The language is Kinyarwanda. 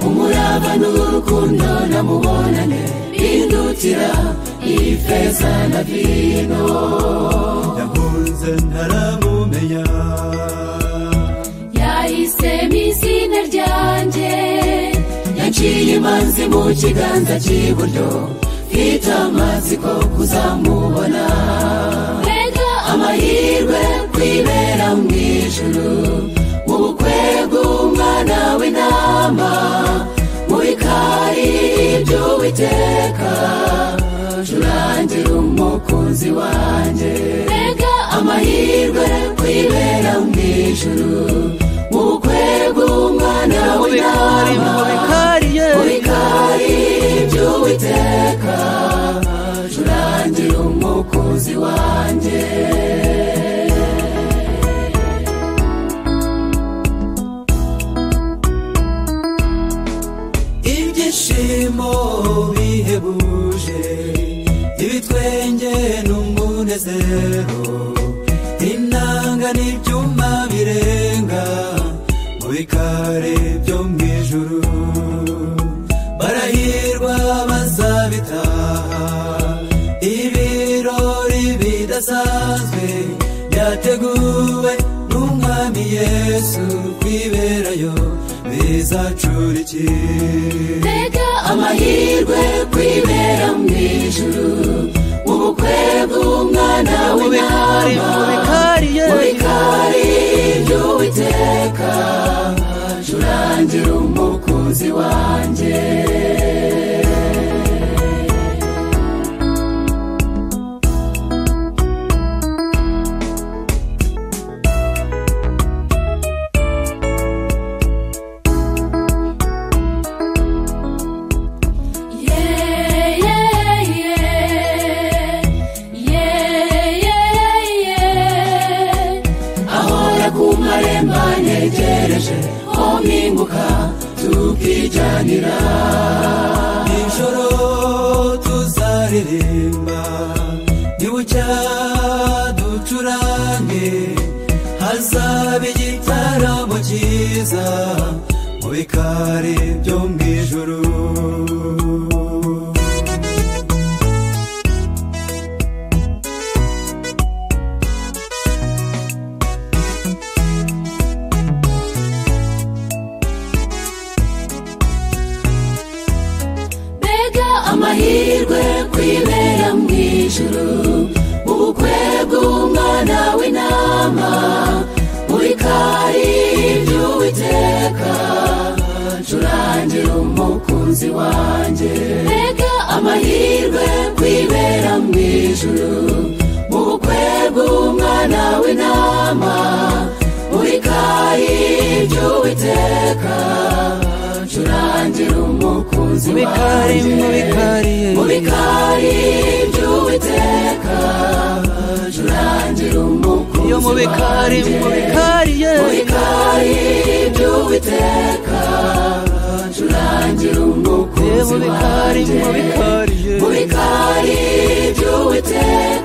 cyangwa n'urukundo namubonane bindutira ifeza na vino yahunze ntaramumenya yahisemo izina ryanjye yaciye imanzi mu kiganza cy'iburyo mfite amazi ko kuzamubona mbega amahirwe kwibera mu ijuru mu bukwe bw'umwana w'intama muri kari by'uwiteka curangira umukunzi wanjye mbega amahirwe kwibera mu ijuru mu bukwe bw'umwana w'intama muri kari by'uwiteka curangira umukunzi wanjye ibyishimo bihebuje ibitwenge n'umunezero inanga n'ibyuma birenga mu bikari byo mu ijuru barahirwa bazabitaha ibirori bidasanzwe byateguwe n'umwami yesu kwiberayo bizacurikira mbega amahirwe kwibera mu ijuru mu bukwe bw'umwana w'intama muri kari by'uwiteka curangira umukunzi wanjye ahora ku maremba ntegereje ko mpinguka tukijyanira nijoro tuzaririmba nibucya ducurange hazaba igitaramo cyiza mu bikari byo mu ijuru mbega amahirwe kwibera mu ijuru mu bukwe bw'umwana w'intama muri kari by'uwiteka curangira umukunzi wanjye mbega amahirwe kwibera mu ijuru mu bukwe bw'umwana w'intama muri kari by'uwiteka curangira umukunzi wanjye mu bikari by'uwiteka curangira umukunzi wanjye mu bikari by'uwiteka curangira umukunzi wanjye mu bikari by'uwiteka